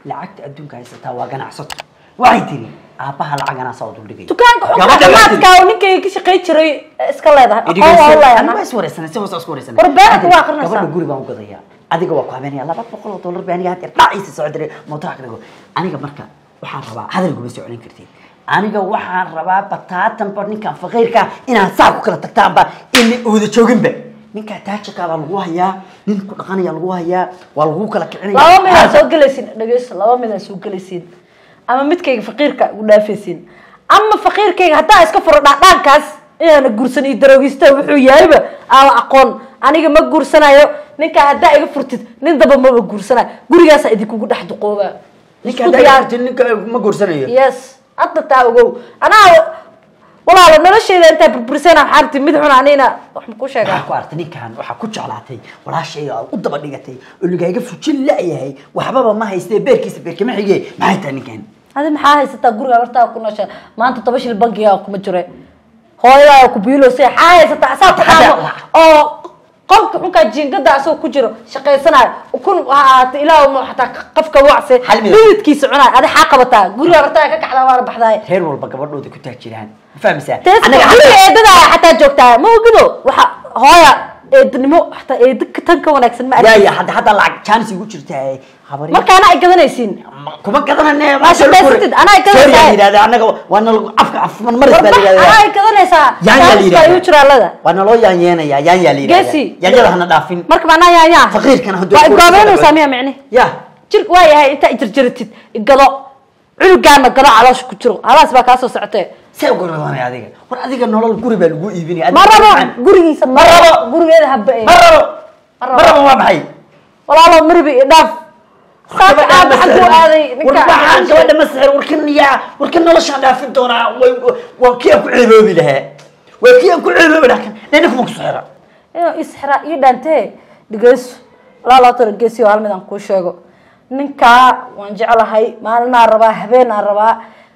lacagta adduunka haysataa waa ganacsato waxay tiri aabbaha lacag anaa saa u duldhigay dukaanka xunka Gabadha baa tiri. caafimaadka oo ninkayga ka shaqayn jiray eh, iska leedahay aqoon waa u anigu leeyahay waa iswareysanay si hoose isku wareysanay War beerka waa aqrinaysaa. gabadha guri baan u gadaya adiga waa ku habeenaya laba boqol oo dollar baa aniga hadeer dhaciisa soo diray mootaa ka dhigo aniga marka waxaan rabaa hadal guma soo celin kartid aniga waxaan rabaa bataatanba ninkan faqiirka inaan saa ku kala tagtaanba in uuda jooginba ninkaa taajirkaa baa lagu hayaa nin ku dhaqanaya lagu hayaa waa lagu kala kicinaya laba mid aa soo gelaysiin dhegeyso laba mid aa soo gelaysiin ama midkayga faqiirka u dhaafaysiin ama faqiirkayga haddaa iska furo dhaadhaankaas inaana guursan iyo daroogista wuxuu yahayba aan aqoon aniga ma guursanayo ninkaa haddaa iga furtid nin daba maba guursanayo gurigaasaa idinkugu dhex duqooba ninka Isku diyaar. haddaa ninka ma guursanayo yes hadda taa ogow anaa walaalo nolosheyda intaa burburisana xaarti mid xun anina wax ma ku sheegaa waxaa ku artay ninkan waxaa ku jeclaatay walaashayga aad u daba dhigatay oo ligaaga fujin la-yahay waxbaba ma haystee beerkiisa beerkama xige maxay tahay ninkan adi maxaa haysataa guriga hortaa ku noosha maanta toban shil bankiga kuma jire hooyadaa ku biilose maxaa haysataa asaa ku Hadda- dhaamo oo qolka xunkaa jiingada asagoo ku jiro shaqaysanayo kun ha ahaata ilaah ma xataa qafka wacse Hal mid. dhididkiisa cunaay adi xaa qabataa guriga hortaa ka kacdaa waana baxdaay reer walba gabadhooda ku taajiraan ma fahmaysaa Teesta Anaga guriga hadda- eedada xataa joogtaa ma ogido waxa hooya eednimo xataa eeda tan ka wanaagsan ma arkin waaya hadda hadda lacag jaanis igu jirtaa habari markaana ay gadanaysiin kuma gadanane Ma shaqaysatid, anaa ay gadanaysaa. yidhahda anaga waa nal afka afman maris baa warba la anaa ay yidhahdaa gadanaysaa yaan yaa la Jaanis baa igu jira allada yidhahdaa waa naloo yaanyeenaya yaan yaa la yidhahdaa Geesi. yaanyada hana dhaafin marka macnaa yaa yaa Faqiirkana hadduu waa ku igoobeynaysaa soo miya micni ya jir waa yahay intaa ijarjaratid igado cunugaana gado caloosha ku jiro halaas baa kaa soo socotee see ugoradanay adiga war adiga nolol guri baa lagu iibinaya ma rabo gurigiisa ma rabo gurigeeda haba ma rabo Ma ma rabo. rabo waa maxay walaalo maribi idhaaf saaka aaba xaguu aaday ninka waxaan gabadha ma sixir warkan yaa warkan noloshaan dhaafin doonaa way- waa kii aan ku ceeboobi lahaa waa kii aan ku ceeboobi lahaa kan nina kuma ku sixira inuu isxira ii dhaantee dhegeyso walaalo tara geesiyo hal mid aan kuu sheego ninkaa waan jeclahay maalinaa rabaa habeenaa rabaa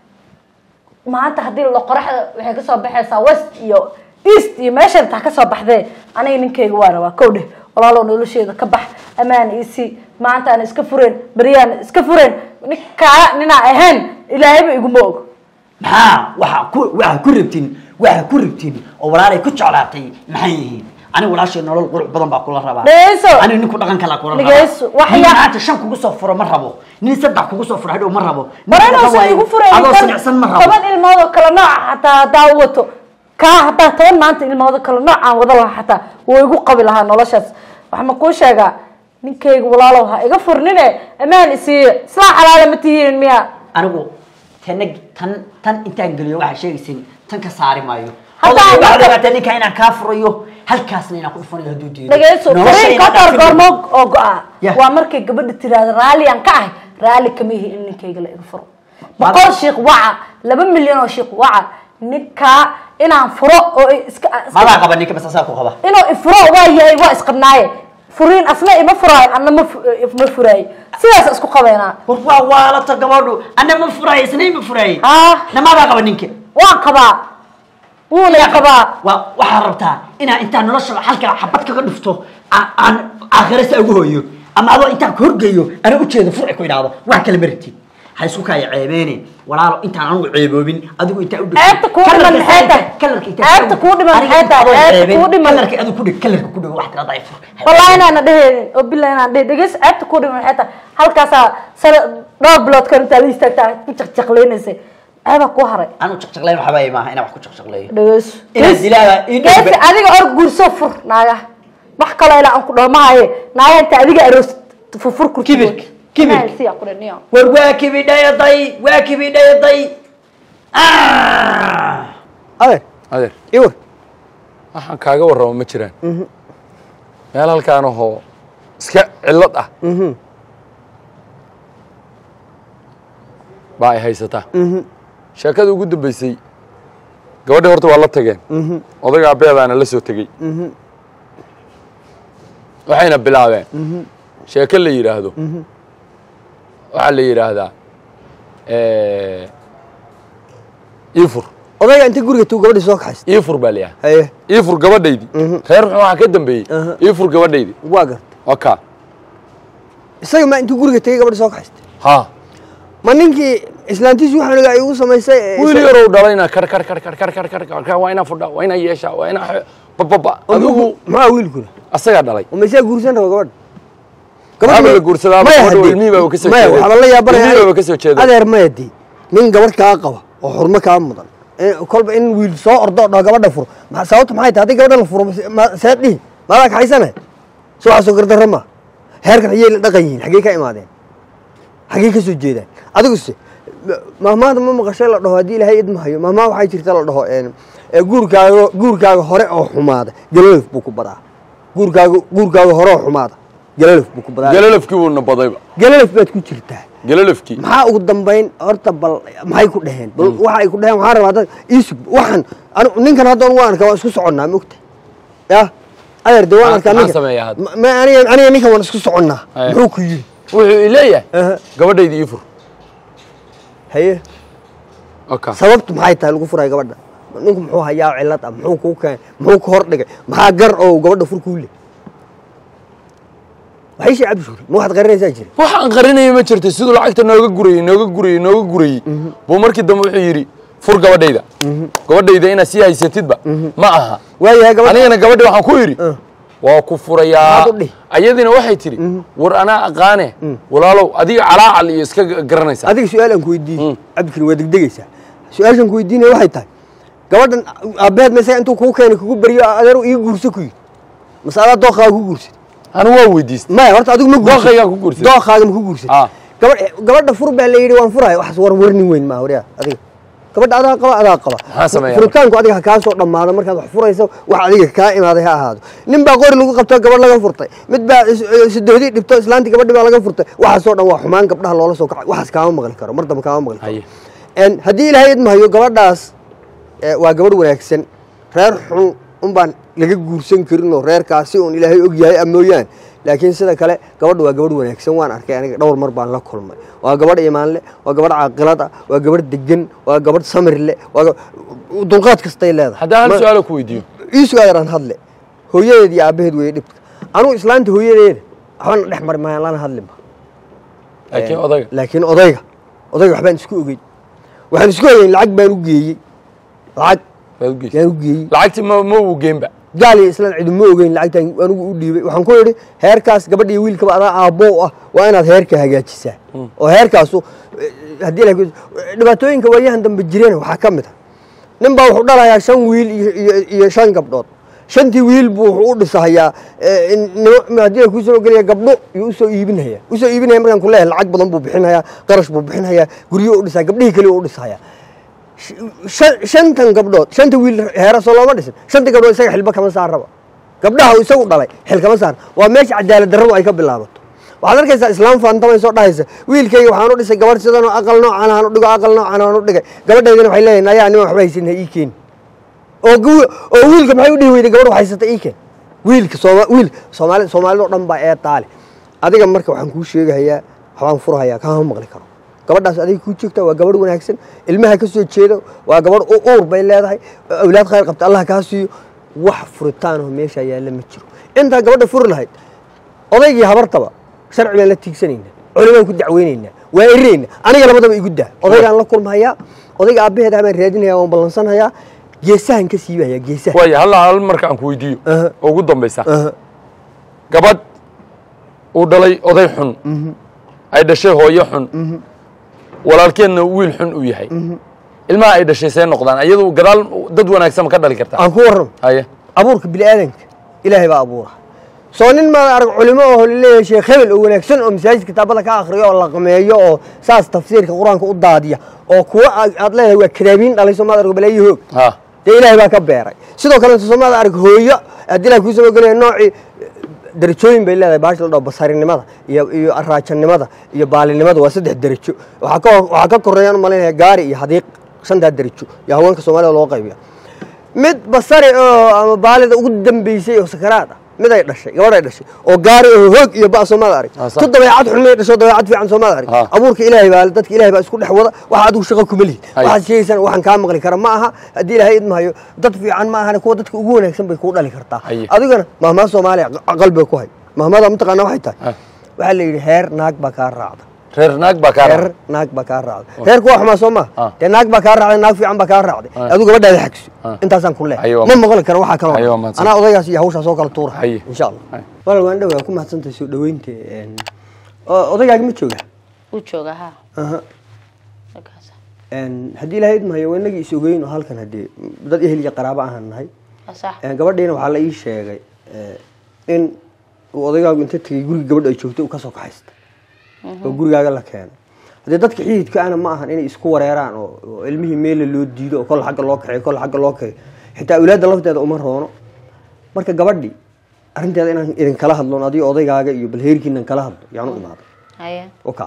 maanta haddii la qoraxda waxay kasoo baxaysaa west iyo east iyo meesha taa kasoo baxdee aniga ninkayga waa rabaa kow dheh walaalow nolosheeda ka bax amaan isi maanta aan iska fureen beryaan iska fureen ninkaa ninaa ahayn ilaahayba iguma og maxaa waxaa ku waxaa ku rabtiin waxaa ku rabtiin oo walaalay ku jeclaatay maxay yihiin aniga walaashay nolol qurux badan baa kula rabaa Dhegeyso. aniga ninku dhaqan kala kula rabaa Dhegeyso. Wax nin yaa- maanta shan kugu soo furo ma rabo nin saddex kugu soo furo hadhow ma rabo Nin mara dhaqan inuusan waaye, igu furayn adoo kan sinicsan ma rabo toban ilmood oo kale nooc xataa haddaa u wato kaa haddaa toban maanta ilmood oo kale nooc aan wada lahaa xataa wuu igu qabi lahaa noloshaas waxa ma kuu sheegaa ninkayga walaalow ha iga furnine ammaan isiiya islaa xalaala ma tihiin miya anigu tana tan tan intaan geliyo waxaa sheegaysin tan ka saari maayo Hadda Odayga waxaa marka- dhibaataa ninka inaan kaa furayo halkaasna inaan ku dhufanayo hadduu diido dhageyso Nolosha fariin inaan kotor dhaafin- goormo oo go-a Yah. waa markay gabadha tiraahdo raalli aan ka ahay raalli kama yihi in ninkayga la iga furo Maada- boqol shiik waca laba milyan oo shiik waca ninkaa inaan furo oo i- iska iska- madaa qaba ninka bas asaa ku qaba inuu ifuro waa yahay waa isqabnaaye furiin asna ima furaayo anna ma fu- ma furaayo sidaas isku qabeynaa war waa waalata gabadhu ana ma furaayo isna ima furaaye Ah. namadaa qaba ninka waan qabaa wuuna i qabaa waa waxaa rabtaa inaa intaa nolosha halkaa xabad kaga dhufto aa- aan aakhirasa ugu hooyo ama adoo intaan ka horgeeyo ana ujeeda furci ku idhaahdo wax kale ma rabtid ha isku kaya ceebeene walaalo intaan anigu ceeboobin adigu intaa u dhigtay. Ceebta kuu dhiman Kalarka maxay tahay? kalarka intaa Ceebta kuu dhiman Aniga maxay tahay? intaan Ceebta ceebin, kuu dhiman. kalarka adigu ku dhig kalarka ku dhig wax tirada ay fur wallahi inaana dheheynin oo billahi inaan dhehe dhegeys ceebta ku dhiman maxay tahay halkaasaa sana dhowr bilood ka intaa la istaagtaa ku jaqjaqleynaysay ceebaa kuu haray anu jaqjaqleyn waxba ay maaha inaan wax ku jaqjaqleeyo dhegeyso Inaad dilaaga ii geesi dhowbe. adiga or guurso fur naaga wax kaloo ilaa aan ku dhaho mahaye naaga inta adiga aroos furfur kurti Kibirka, kibirka. siyaa ku dhaniyo war waa kibidhayaday waa kibidhayaday adeer adeer iwar waxaan kaaga warramo ma jiraan meel halkaan ahoo iska cillad ah baa ay haysataa sheekada ugu dambaysay gabadhi horta waa la tageen odayga abeedaana la soo tegey waxayna bilaabeen sheeko la yidhaahdo waxaa la yidhaahdaa iifur odayga inta guriga tuu gabadhii soo kaxaysta iifur baa la yidhahdaa haye iifur gabadhaydii reer muxuu waxaa ka dambeeyey Aha. iifur gabadhaydii waa garta waa kaa isaga maa intuu guriga tegey gabadhii soo kaxaysta ha ma ninkii islaantiisu waxaaniga ay ugu samaysay ee wiil isaga- yarow dhalayna kar kar kar kar kar kar kar kar kar waa inaa fudha waa inaa yeesha waa inaa xe- bababa oo adigu wiilku- maxaa wiilkuna asagaa dhalay oo maysaa guursan raba gabadha Waxaaba la guursadaa, Maya gabadha haddii- ilmihii baa ka soo maya jeeday. waxaaba la yaabanaya Ilmihii baa ka soo jeeday. adeer maya dii nin gabadh kaa qaba oo xurmo kaa mudan in- kolba in wiil soo ordo oo dhaho gabadha furo ma- sababta maxay tahay haddii gabadha la furo ma- seed dhihi maadaa kaxaysanay soo waxaasoo gardarra ma heerkan ayay la dhaqan yihiin xaggee ka imaadeen xaggee ka soo jeedaan adiguse mahmaada ma maqashay la dhaho haddii ilaahay idma hayo mahmaa waxay jirta la dhaho een, ee guurkaaga guurkaaga hore oo xumaada galalif buu ku badaa guurkaaga guurkaaga hore oo xumaada galalif buu ku badaa galalafkii wuu nabadayba galalif baad ku jirtaa galalafkii maxaa ugu dambayn horta bal maxay ku dhaheen bal waxa ay ku dhaheen waxaan rabaa dad iisug waxaan anu- ninkan hadda waan arkaa waan isku soconnaa mogta ya adeer de waan Maxaa- arkaa maxaa ninkan sameeyaa hadda? Ma- ma- aniga aniga ninkan waan isku soconnaa Aye. muxuu ku yidhi wuxuu i leeyahay Aha. gabadhayda ii fur haye okay sababtu maxay tahay lagu furay gabadha ninku muxuu hayaa cilad ah muxuu kuu keenay muxuu ku hor dhigay maxaa gar oo gabadha fur kuu le waxay shee cabdi shuuri ma waxaad qarinaysaa jira waxaan qarinaya ma jirto siduu lacagta nooga gurayey nooga gurayey nooga gurayey buu markii dambe wuxuu yidhi fur gabadhayda gabadhayda inaad sii haysatidba ma aha waayahay gabadha anigana gabadhi waxaan ku yidhi waa ku furayaa Maxaad u dhihi? ayadiina waxay tidhi war anaa aqaane walaalow adiga calaacal iyo iska garanaysaa adiga su-aal aan ku weydiiyey cabdikari waa degdegaysaa su-aashaan ku weydiinaya waxay tahay gabadhan aabbaheed ma isaga intuu kuu keenay kugu baryo adeer ii guurso ku yidhi mase adaa dooqaaga ku guursad anu waa weydiistay maya horta adigu ma guursan Dooqaygaa ku guursaday. dooqaaga ma ku guursan Ah. gabadh gabadha fur baa la yidhi waan furaya waxaas war warnin weyn maa waryaa adiga gabadha adaa qaba adaa qaba Maxaa sameeyaa furitaanku adiga ha kaa soo dhammaado markaad wax furayso wax adiga kaa imaaday ha ahaado nin baa qori lagu qabto gabadh laga furtay mid baa is- sidoodii dhibto islaantii gabadhi baa laga furtay waxaasoo dhan waa xumaan gabdhaha loola soo kacay waxaas kaama maqli karo mar dambe kaama maqli karo Haye. En haddii ilaahay idmahayo gabadhaas eh, waa gabadh wanaagsan reer xun un baan laga guursan karin oo reerkaasi un ilaahay og yahay a mooyaan laakiin sida kale gabadha waa gabadh wanaagsan waan arkay aniga dhowr mar baan la kulmay waa gabadh imaan leh waa gabadh caaqilad ah waa gabadh degan waa gabadh samir leh waa ga- dulqaad kastay leedahay haddaan hal Ma- su-aalo ku weydiiyo ii sugaayaraan hadle hooyadeed iyo aabbaheed weeye dhibka anugu islaanta hooyadeeda waxbana dhex mari maayaan lana hadlinba laakiin odaga laakiin odayga odayga waxbaan isku ogeyn waxaan isku ogeyn lacag baan u geeyey lacag baad u geysay yaan u geeyey lacagtii ma ma uu geenba gaal iyo islaan cidu ma ogeyn lacagtaan anigu u dhiibay waxaan ku idhi heerkaas gabadha iyo wiilkaba adaa aabbow ah waa inaad heerka hagaajisaa oo heerkaasu eh, haddii la dhibaatooyinka waayahan dambe jireen waxaa ka mid a nin baa wuxuu dhalayaa shan wiil iyo- iyo iyo shan gabdhood shantii wiil buu wuxuu u dhisahayaa eh, in- nimo- haddii la kuu soo gelaya gabdho iyo usoo iibinaya usoo iibinaya markaan ku leeyahay lacag badan buu bixinayaa qarash buu bixinayaa guryo u dhisaa gabdhihii kale u dhisahayaa shan- shantan gabdhood shanta wiil heera soo looma dhisin shantii gabdhood isaga xilba kama saaraba gabdhaha uu isagu dhalay xil kama saar waa meesha cadaalad darradu ay ka bilaabato waxaad arkaysaa islaam faantamay soo dhahaysa wiilkayga waxaan u dhisay gabadh sidan oo aqal noocan aan u dhigo aqal noocan aan u dhigay gabadhaydina waxay leeyihin ayaa niman waxba haysan ha ii keeni oo gu- oo wiilka maxay u dhihi weyday gabadh wax haysata ii keen wiilka sooma wiil soomaali soomaalida oo dhan baa ee taale adiga marka waxaan kuu sheegahayaa waxbaan furhayaa kama maqli karo gabadhaas adiga kuu joogta waa gabadh wanaagsan ilmaha ka soo jeeda waa gabadh u uur bay leedahay awlaad khayr qabta allah kaa siiyo wax furitaanoo meesha yaalla ma jiro intaa gabadha furi lahayd odaygii habartaba sharci baan la tiigsanaynaa culimaan ku dacweynaynaa waa ereyna aniga labadaba igu daa odaygaan la kulmahayaa odayga aabbaheed ah baan raadinhayaa waan ballansanhayaa geesahan ka siibahayaa geesaha waaya hal hal marka aan ku weydiiyo Aha. oo ugu dambaysa Aha. gabadh uu dhalay oday xun ay dhashay hooyo xun walaalkeedna wiil xun uu yahay ilmaha ay dhashay see noqdaan iyadu gadaal dad wanaagsan ma ka dhali kartaa aan ku warramo haye abuurka bini'aadanka ilaahay baa abuura soo nin maad arag culimo oo laleeyahay sheekh hebel oo wanaagsan oo masaajid kitaabada ka akhriyo oo laqmeeyo oo saas tafsiirka qur-aanka u daadiya oo kuwa aad aad leedahay waa kadaabiin dhalay soo maad arag balaayo hoog ha dee ilaahay baa ka beeray sidoo kale soo maad arag hooyo haddii ilahay kuu soo gelaya noocii darajooyin bay leedahay baasha la dhaho basarinimada iyo iyo araajanimada iyo baalinimada waa saddex derajo waxaa ka waxaa ka koreeyaan u malaynaya gaari iyo hadiiq shantaa derajo iyo haweenka soomaalida loo qaybiya mid basari oo ama baalida ugu dambeysay oo sakaraad ah mid ay dhashay gabadh ay dhashay oo gaari oo hoog iyo ba soomaad arag Ah, sax. tu dabeecad xun may dhasho dabeecad fiican soomaad arag Ah. abuurka ilaahay baa dadka ilaahay baa isku dhex wada waxa adigu shaqo kuma lihid Ay. waxaad sheegaysaan waxaan kaa maqli kara ma aha haddii ilaahay idmahayo dad fiican ma ahane kuwa dadka ugu wanaagsan bay kuu dhali kartaa Haye. adigana mahmaa soomaaliya qalbiga ku hay mahmada mataqaana waxay tahay Ah. waxaa la yidhi heer naag baa kaa raacda reer naag baa kaa reer raaca naag baa kaa raacday reerku waa xumaa soo ma Ah. dee naag baa kaa raacday naag fiican baa kaa raacday Ah. adigu gabadhaada xagso Ah. intaasaan ku leehay Haye, waa ma mahadsan. maqli karo waxaa kaloo Haye, waa mahadsan. anaa odaygaas iyo hawshaas oo kala tuura Haye. insha allah Haye. walaal waan dhawaa ku mahadsantahay soo dhaweynta een, oo odaygaagi ma jooga wuu joogaa ha Aha. markaas Een, haddii ilaahay idmahayo waa inagii is ogeyn oo halkan haddii dad ehel iyo qaraabo ahaan nahay waa sax Een, gabadhiina waxaa la ii sheegay ee, in uu odaygaagu inta tegay guriga gabadha ay joogtay uu kasoo kaxaysta oo gurigaaga la keeno haddii dadka xididka ana ma ahan inay isku wareeraan oo oo ilmihii meela loo diido oo kol xagga loo kaxeeyo kol xagga loo kaxeeyo xitaa awlaadda lafteeda uma roono marka gabadhi arrinteeda inaan idinkala hadlo adigo odaygaaga iyo balheerkiinan kala hadlo yaan u imaaday haye oka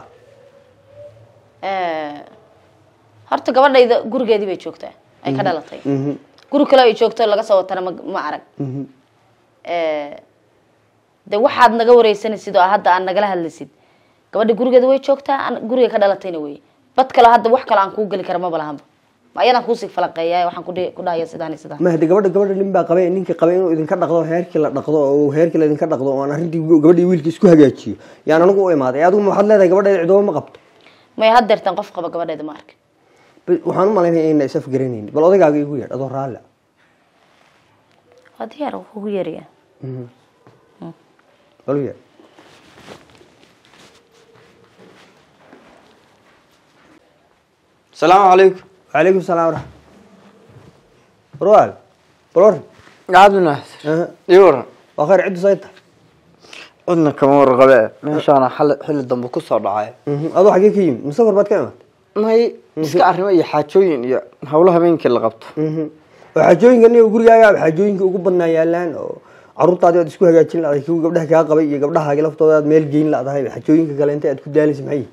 Eh, horta gabadhayda gurigeedii bay joogtaa ay ka dhalatay Mhm. guri kale ay joogto laga soo watana ma ma arag Mhm. Eh, de waxaad naga wareysanaysid oo hadda aad nagala hadlaysid gabadha gurigeeda way joogtaa an- guriga ka dhalatayna wey bad kale hadda wax kale aan kuu geli kara maba lahanba ma ayadaan kuusii falanqeeya waxaan kudhi- ku dhahaya sidaan iyo sidaan ma hadii gabadha gabadha nin baa qabay ninkii qabay inuu idinka dhaqdo heerkii la dhaqdo oo heerkii la idinka dhaqdo oo aan arrintii gabadhii wiilkii isku hagaajiyo yaan anigu u imaaday adigu ma waxaad leedahay gabadheeda cidooba ma qabto may haddeertaan qof qaba gabadheeda ma arkin Ba- waxaan u malaynaya inayna is afgaranaynin bal odaygaaga igu yeedh adoo raalli ah. waa diyaar wuu kugu yeeraya bal u yeedh asalaamu calaykum وعليكم السلام ورحمة روال بلور cabdinaas أه. ii waran وخير عدو سيطة cidna kama warqabe meeshaana xali xilli dambe ku soo dhacay أضو حقي كيم مسافر بعد كلمة may iska arrimo iyo xaajooyin iyo howlo habeenkii la qabto وحاجوين قلني وقول يا حاجوين وقول بدنا يالان caruurtaadi aad isku hagaajin lahaday kuwa gabdhaha kaa qabay iyo gabdhahaagi laftooda aad meel geyn laadahay xajooyinka kale inta aad ku daalaysa maxay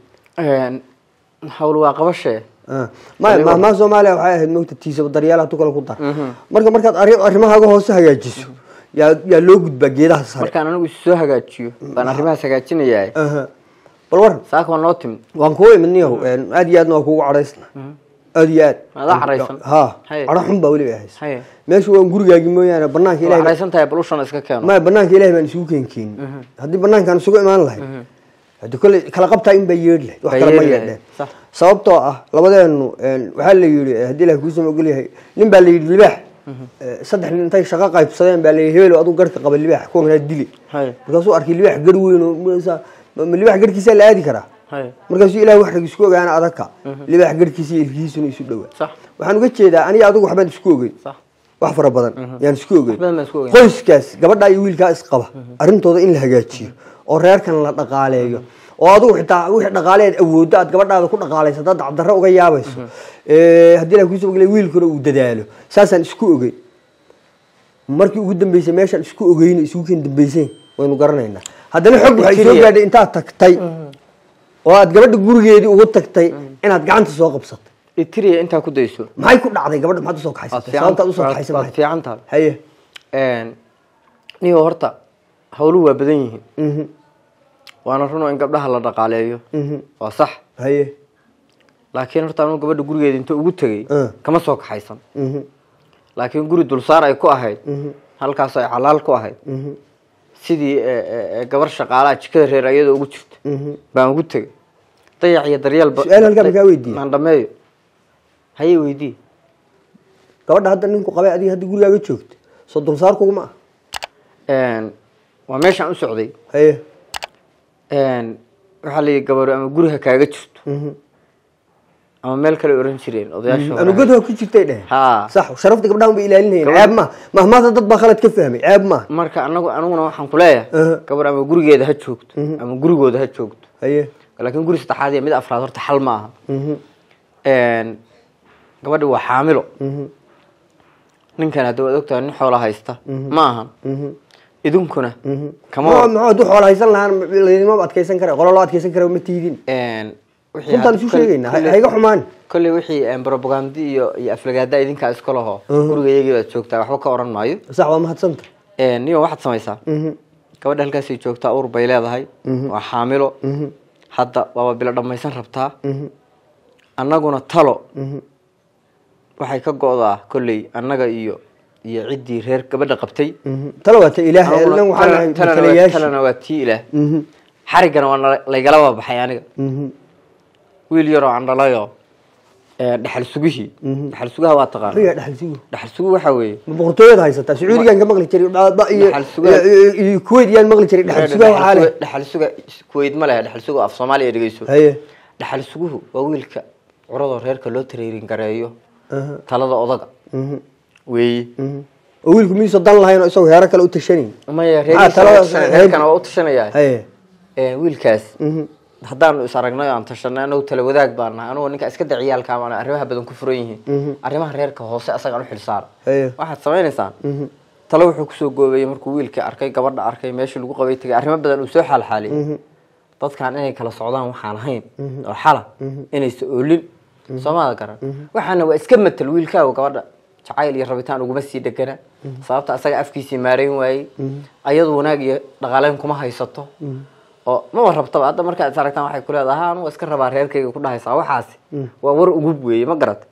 hawl waa qabashee ma mahmaa soomaaliya waxay ahayd mogta tiisaba daryeelaha tu kale ku dar marka markaad arri- arrimahaaga hoose hagaajiso yaa yaa loo gudbaa geedaha sare markaan anigu is soo hagaajiyo baan arrimahaas hagaajinayaa Aha. bal waran saaka waa noo timid waan kugu imid niyahow aad iyo aadna waa kugu cadhaysna aad iyo aad Adaa cadhaysan? ha Haye. cadho xun baa weliba haysa haye meeshu waan gurigaagi mooyaane banaanka waa ilahay cadhaysan tahay balushana iska keeno maya banaanka ilahay baan isugu keenkeenin haddii banaankaan isugu imaan lahay haddi kole kala qabtaa in baa yeedhi lahayd wax Baa kale ma yeedhi lahayd, yeedheen sax. sababtoo ah labadeenu een, waxaa la yidhi eh, haddii ilahay kuusama ogol yahay nin baa la yidhi libaax eh, saddex nin intay shaqo qaybsadeen baa la yidhi hebel adigu garhka qaba libaax kuwanaa dili haye markaasuu arkay libaax garh weyn oo markaasaa- ma ma libaax garhkiisaa la aadi karaa haye markaasuu ilahay wax rag isku ogaana adagka libaax garhkiisa iyo ilkihiisuna isu dhowaa sax waxaan uga jeedaa aniga adigu waxbaan isku ogeyn sax wax fara badan yaan isku ogeyn badan baan isku ogeyn. qoyskaas gabadha iyo wiilkaa isqaba arrintooda in la hagaajiyo oo reerkan la dhaqaaleeyo oo adigu xitaa wixii dhaqaaleed awooddo aad gabadhaada ku dhaqaalayso haddaad dacdarro uga yaabayso Eh, haddii la kuusoo ogolay wiilkuna uu dadaalo saasaan isku ogeyn markii ugu dambeysay meeshaan isku ogeyno isugu keen dambeyseen waynu garanaynaa haddana xog waxay soo gaadhay intaad tagtay oo aad gabadha gurigeedii ugu tagtay inaad gacanta soo qabsatay itiriya intaa ku dayso maxay ku dhacday gabadha maxaad usoo waad kaxaysatay fiican sababtaad usoo waad- kaxaysan waad maxay fiican tahay haye niyo horta hawluhu waa badan yihiin mhm waana runo in gabdhaha la dhaqaaleeyo mhm waa sax haye laakiin horta anigu gabadha gurigeeda inta ugu tegey Ah. kama soo kaxaysan mhm laakiin guri dulsaar ay ku ahayd Mhm. halkaas ay xalaal ku ahayd mhm sidii eh, eh, eh, gabar shaqaalaha jikada reer ayadoo ugu jirta mhm baan ugu tegey dayac iyo daryeel ba- Su'aal halkaa ma kaa weydiiyey? aan dhameeyo haye weydii gabadha hadda ninku qabay adiga hadda gurigaaga joogta soo dulsaar kuguma ah waa meeshaan u socday haye waxaa la yidhi gabaru ama guriha kaaga jirto mhm ama meel kale oran jireen odayaasha hore. anugadoo ku jirtay dheh haa sax sharafta gabdhahan bay ilaalinayeen Gabadha- ceeb ma mahmaada dad baa khalad ka fahmay ceeb ma marka anagu aniguna waxaan ku leeyahay Aha. gabar ama gurigeeda ha joogto ama gurigooda ha joogto haye laakiin guri saddexaad iyo mid afraad horta xal ma aha mhm gabadhi waa xaamilo mhm ninkan hadda waad ogtahay nin xoola haysta ma ahan mhm idinkuna kama ma ma hadduu xoolo haysan lahaan laydinmaba adkaysan kara qolo loo adkaysan kara ma tiidin wixii runtaan aad isu kol- sheegaynaa kolley- hayga xumaan kolley wixii propagandi iyo iyo aflagaada idinkaa iska laho guriga iyagii baad joogtaa waxba ka oran maayo sax waa mahadsanta niyo waxaad samaysaa mhm gabadha halkaasay joogtaa uur bay leedahay waa xaamilo mhm hadda waaba bilo dhammaysan rabtaa mhm annaguna talo mhm waxay ka go'daa kolley annaga iyo iyo ciddii reer gabadha qabtay mhm talo waa ta ilaah Annaguna nan waxaan tala- nahay talana waa- matalayaashii talana waa tii ilaah mhm xariggana waa nala- laygala babaxay aniga mhm wiil yaroo aan dhalayo ee, dhaxal sugihii dhaxal sugaha waa taqaan riga dhaxal sugu dhaxal sugu waxa weeye ma boqortooyada haysataa sacuudigan ka maqli jiray ba- ba- iyo Dhaxal sugaha. iyo- iyo kuwait yaan maqli jiray dhaxal sugaha waxaa leh dhaxal suga kuwait ma lehe dhaxal suga af soomaaliya dhegeyso haye dhaxal suguhu waa wiilka curadoo reerka loo tareerin gareeyo aha, talada odaga mhm, weeye mhm. oo wiilku miiso dan lahayn oo isagoo heero kale u tashanayn maya Maxaa talada- reerkiisa reerkana waa u tashanaya haye Ee, wiilkaas mhm, haddaanu is aragnay oo aan tashanay anagu tala wadaag baan nahay anugoo ninka iska daciyaalka ama arrimaha badan ku furan yihiin arrimaha reerka hoose asagaan u xilsaara haye waxaad samaynaysaan mhm, talo wuxuu kusoo goobeeyey markuu wiilkii arkay gabadha arkay meeshii lagu qabay tagay arrimo badan uu soo xaalxaaliyey dadkan inay kala socdaan waxaan ahayn oo xala inaysa oolin soomada garan waxaana waa iska matal wiilkaagu gabadha jacayl iyo rabitaan uguma sii dhegana sababta asaga afkiisii maareyn waayey ayadu wanaag iyo dhaqaaleyn kuma haysato oo maba rabtaba hadda markaad is aragtaan waxay ku leedahay "Ha, anugu iska rabaa reerkayga ku dhahaysaa waxaasi waa war ugub weeye ma garat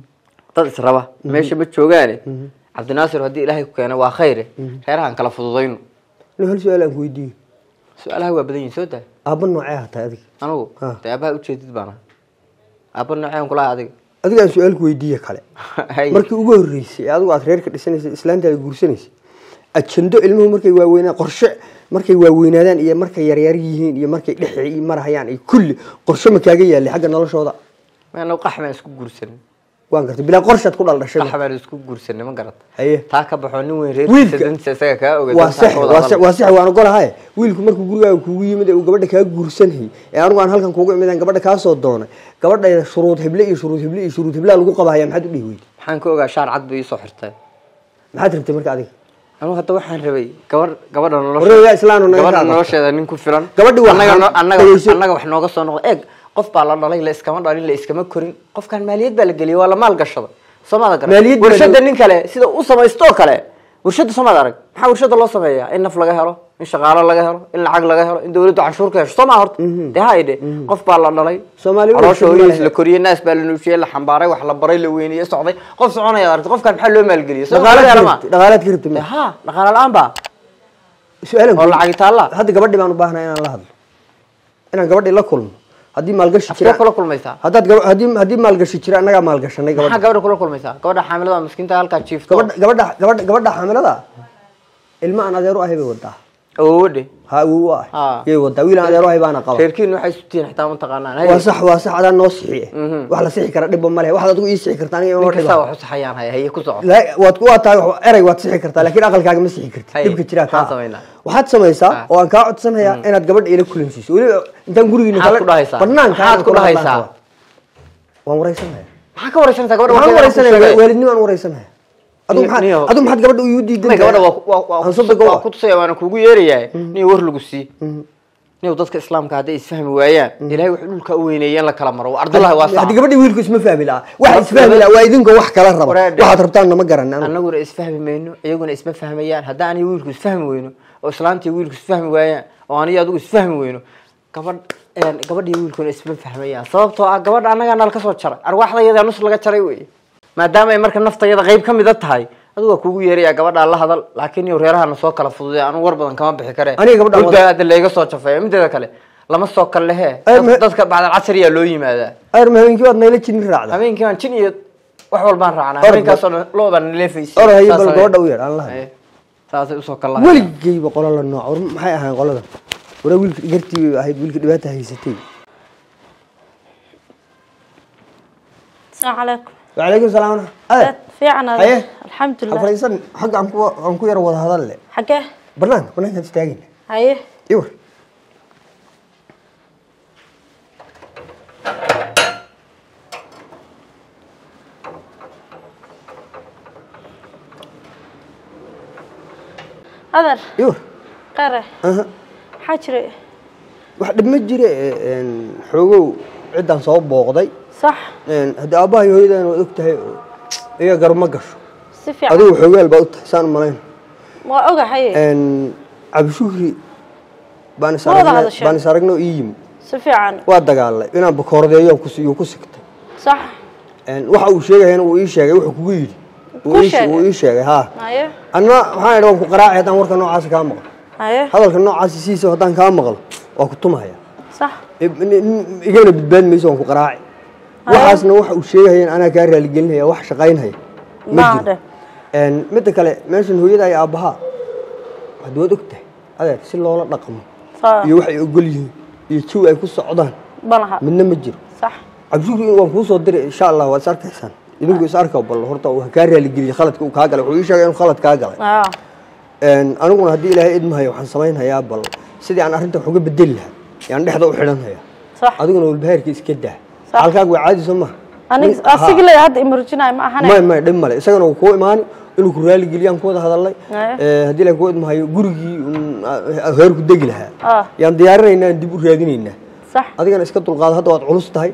dad israba meesha ma joogaane cabdinaasir haddii ilaahay ku keena waa khayre reerahan kala fududayno nin hal su-aal aan ku weydiiyo su-aalaha waa badan yihin soo daa aabba noocee hataa adiga anigu Ah. dee aabaha ujeedid baan ahay aaba nooceen kulaha adiga adiga aan su-aal ku weydiiye kale Hay. markii ugu horreysay ee adigu aad reerka dhisanaysa islaantaada guursanaysa ajando ilmuhu markay waaweynaan qorshe markay waaweynaadaan iyo markay yaryar yihiin iyo markay dhex marahayaan iyo kulli qorshe ma kaaga yaalay xagga noloshooda maana qax baan isku guursanin waan gartay bilaa qorshaad ku dhaldhashay qax baan isku guursanin ma garata haye taa ka baxoo nin weyn reerkiisa Wiilka- dantiisa isaga kaa oga waa dantaa sax ka wada waa hadal. sax waa sax waan ogolahay wiilku markuu gurigaaga kuugu yimid ee uu gabadha kaa guursanayay ee anigu aan halkan kuugu imid aan gabadha kaa soo doonay gabadha shuruud hible iyo shuruud hible iyo shuruud hiblaa lagu qabahaya maxaad u dhihi weyday maxaan ka ogaa shaar cad bay iisoo xirtay maxaad rabtay marka adiga anigu hadda waxaan rabay gabar gabadha Warreeyaa islaanu naga gabadha qaado. nolosheeda nin ku filan Gabadhi waa annaga xan- no- annaga dhageyso. annaga wax nooga soo noqda eeg qof baa la dhalay la iskama dhalin la iskama korin qofkan maaliyad baa la geliyay waa la maal gashada soomada garan Maaliyad baa warshada loo- nin kale sida u samaysto oo kale warshada soomada arag maxaa warshada loo sameeyaa in naf laga helo in shaqaalo laga helo in lacag laga helo in dawladdu canshuur ka hesho soo maa horta dee ha idhe qof baa la dhalay Soomaali waa caloosha warshad ma hooyadiis lehe. la koriyey naas baa la nuujiyey la xambaaray wax la baray la weyniyey socday qof soconaya aragtay qofkan maxaa loo maalgeliyey Soo dhaqaalaad ma ka ma rabtay dhaqaalaad ka rabtay ha dhaqaale la-aan baa su-aalan oo lacag taalla hadda gabadhi baan u baahnaa inaan la hadlo inaan gabadhi la kulmo haddii maalgashi afkee jira kula kulmaysaa haddaad gaba- haddii haddii maalgashi jira annagaa maalgashanay maxaa gabadha gabadha kula kulmaysaa gabadha xaamilada miskiinta halkaa jiifto gabadha gabadha gabadha gabadha xaamilada ilma aan adeer u ahay bay wadaa awoodhe ha awow u ahay Ah. yay wadaa wiil aan adeer u ahay baana qaba reerkiinu waxay isu tihiin xitaa mataqaanaan waa sax waa sax adaan noo sixiye wax la sixi kara dhibba ma lehe waxaad adigu ii sixi karta aniga ima ninkasaa dhiba wax u saxayaan haya haye ku soco La- waad waa tahay wax- erey waad sixi kartaa laakiin aqalkaaga ma sixi kartid Haye, dhibka jiraa maxaan kaa samaynaa? waxaad samaysaa Ah. oo aan kaa codsanayaa inaad gabadha ila kulansiiso weliba intaan gurigiina Maxaad ku dhahaysaa? banaanka Maxaad ku dhahaysaa? waan wareysanaya maxaa ka wareysanaysaa gabadha waxaan warkeeda ku wareysanaya sheegay? waalidnimo aan wareysanaya adu Niyo- maxaad niyo- adu maxaad gabadha igu diidan May gabadha waa- waa- waa- Aan soo bogo waa waa. ku tusaya waana kugu yeerayaa niyo war lagu sii niyo dadka islaamka hadday isfahmi waayaan ilaahay wuxuu dhulka u weyneeyeen la kala maro ardullahi waa haddii sax gabadhi wiilku isma fahmi lahaa waxa isfahmi lahaa waa idinkoo wax kala raba Wareedhe. waxaad rabtaan nama garan anigu. annaguna isfahmi mayno iyaguna isma fahmayaan haddaan aniga wiilku isfahmi weyno oo islaantiyo wiilku isfahmi waayaan oo aniga adigu isfahmi weyno gabadh een, gabadhiyo wiilkuna isma fahmayaan sababtoo ah gabadha annagaa nala ka soo jaray arwaaxdayada nus laga jaray wey maadaama ay marka naftayada qayb ka mida tahay adigu waa kugu yeeraya gabadhaa la hadal laakiin iyo reerahana soo kala fududay anu war badan kama bixi kare Aniga gabadhaan Dhulka hadda layga soo jafeeya mideeda kale lama soo kal lehe Ay, ma- dadka bacdal casriyaa loo yimaadaa ayr ma habeenkii waad nayla jinin raacda habeenkii baan jin iyo wax walbaan raacnaa Orod habeenkaasoo dhan loo baan naleefaysay Orod haye, bal Saasay- gabadha u yeer, aan la hadlo. Haye. saasay usoo kal lahayd weligeyba qola la nooc war maxay ahayn qolada wara wiilka gartii bay ahayd wiilka dhibaata haysatay السلام عليكم wacalaykum salaam dad fiican haye alxamdulilah afraysan xagga aan ku aan ku yara wada hadal le xagee banaanka banaankaan istaagayna haye iwar adar iwar qare aha maxaa jiray wax dhib ma jire een, xoogow ciddaan soo booqday sax een, haddii aabbaha iyo hooyadan waad og tahay oo iyaga gar ma gasho si fiican adigu xoogaal baa u tahay saan u malayn waa ogahaye een, cabdishuhri baan is Ma wada aragnay hadasheen? baan is aragnay oo ii yimid si fiican waa dagaalay inaan bakoordeeyo ku yuu ku sigtay sax Een, waxa uu sheegayana wuu ii sheegay wuxuu kugu yidhi Kuu Wuu ii- sheegay? wuu ii sheegay haa haye anna waxaan idhi waan ku qaraacay haddaan warka noocaasi kaa maqlo haye hadalka noocaasi siisa haddaan kaa maqlo waa ku tumahaya sax igana badbaadi mayso waan ku qaraaci waxaasna waxa uu sheegayeen anaa kaa raaligelinaya wax shaqaynhaya ma Ma jiro dheh. Een, midda kale meeshan hooyada iyo aabbahaa waxaad waad og tahay adeer si loola dhaqmo Saa. iyo waxay ogol yihiin iyo jawi ay ku socdaan balaha midna ma jiro sax cabdishukri waan kuu soo diray insha allah waad is arkaysaan idinku is arka bal horta uu kaa raaligeliye khaladka uu kaa galay wuxuu ii sheegay inuu khalad kaa galay ah Een, aniguna haddii ilaahay idmahayo waxaan samaynhayaa bal sidii aan arrinta wax uga bedeli lahaa yaan dhexda u xidhanhayaa sax adiguna walbahaarka iska daa Sax. halkaaga waa caadi soo maha aniga asigi le hadda imarjinaay ma ahane may may dhib male isagana wuu kuu imaani inuu ku raaligeliyaan ku wada hadalnay Aye. Ee, haddii ilaahay kuu idmahayo gurigii un, ah, heerku degi lahaa Ah. yaan diyaarinaynaa dib u raadinaynaa sax adigana iska dulqaado hadda waad culus tahay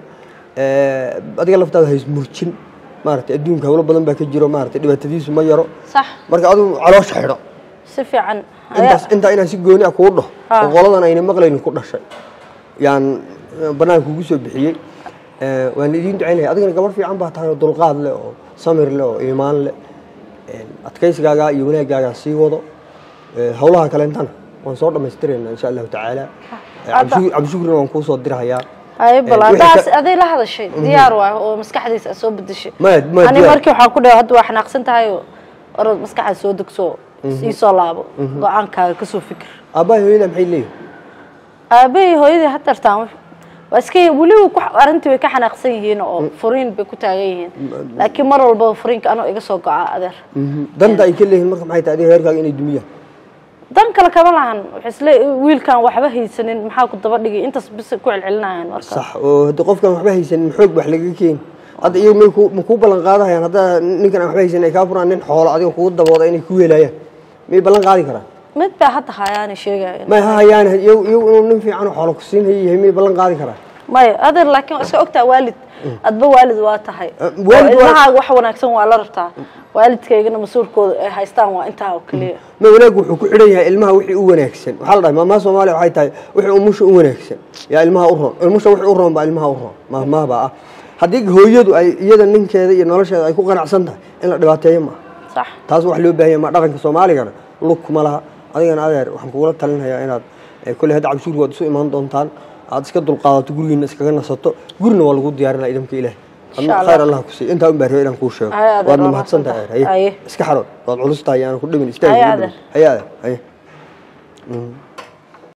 Ee, adiga laftaada ha ismurjin maaragtay adduunka hawlo badan baa ka jiro maaragtay dhibaatadiisu ma yaro sax marka adigu caloosha xidho si fiican intaas intaa inaan si gooni ah kuu dhaho Ah. oo qoladan ayna maqlaynin ku dhashay yaan eh, banaanka ugu soo bixiyey Eh, waan idiin ducaynaya adigana gabar fiican baa tahay oo dulqaad leh oo samir leh oo iimaan leh Eh, adkaysigaaga iyo wanaagaagaa sii wado Eh, hawlaha kaleentana waan soo dhammaystiraynaa insha allahu tacaala Eh, cabdishu- cabdishukrina waan kuu soo dirahayaa haye bal Eh, wixii haddaas ka- aday la hadashay diyaar waay oo maskaxdiisa aad soo bedeshay Ma- ma ani diyaar. markii waxaan ku dhahay hadda waa xanaaqsan tahay oo orod maskaxda soo degso ii soo laabo go-aankaaga kasoo fikir aabbahay hooyada maxay leeyihin aabahii hooyadii ha tartaan waa iska weliba ku arrintii way ka xanaaqsan yihiin oo furiin bay ku taagan yihiin laakiin mar walbaba furiinka anoo iga soo go-a adeer danta ay ka leeyihin marka maxay tahay adiga heerkaaga inay dumiyaan dan kale kama lahan waxay isle wiilkan waxba haysanin maxaa ku daba dhigay intaas bis ku celcelinayaan marka sax oo haddii qofkan waxba haysanin xoog wax laga keeni hadda iyagu may ku ma kuu ballan qaadahayaan haddaa ninkan aan waxba haysanin ay kaa furaan nin xoolo adiga kugu dabooda inay ku weelaayaan miyay ballan qaadi karaan mid baa hadda hayaani sheegaya may ha hayaan iyagu iyagu inuu nin fiican oo xoolo ku siin hayo yahay miyay ballan qaadi karaan maya adeer laakiin waa iska ogtaa waalid adba waalid waa tahay Eh, waalid oo waa- ilmahaaga wax wanaagsan waa la rabtaa waalidkaygana mas-uulkooda ay haystaan waa intaa oo keliya ma wanaag wuxuu ku xidhan yahay ilmaha wixii u wanaagsan waxaa la dhahay maamaha soomaaliya waxay tahay wixii umusha u wanaagsan yaa ilmaha u roon ilmusha wixii u roon baa ilmaha u roon maamaha baa ah haddii hooyadu ay iyada ninkeeda iyo nolosheeda ay ku qanacsan tahay in la dhibaateeyo maaha sax taas wax loo baahan yahay ma dhaqanka soomaaligana lug kuma laha adigana adeer waxaan kugula talinayaa inaad eh, kolley hadda cabshuurka waad isu imaan doontaan aad iska dulqaadato gurigiina iskaga nasato gurina waa lagu diyaarinaa idamka ilaah Insha Allah. khayr allah ku siiy intaa un baa rabay inaan kuu sheego Haye, adeer, waadna waa mahadsan tahay mahadsantahay. haye Haye. iska xarood waad culus tahay aan ku dhimin istaag Haye, igu adeer. dhimin. haye adeer haye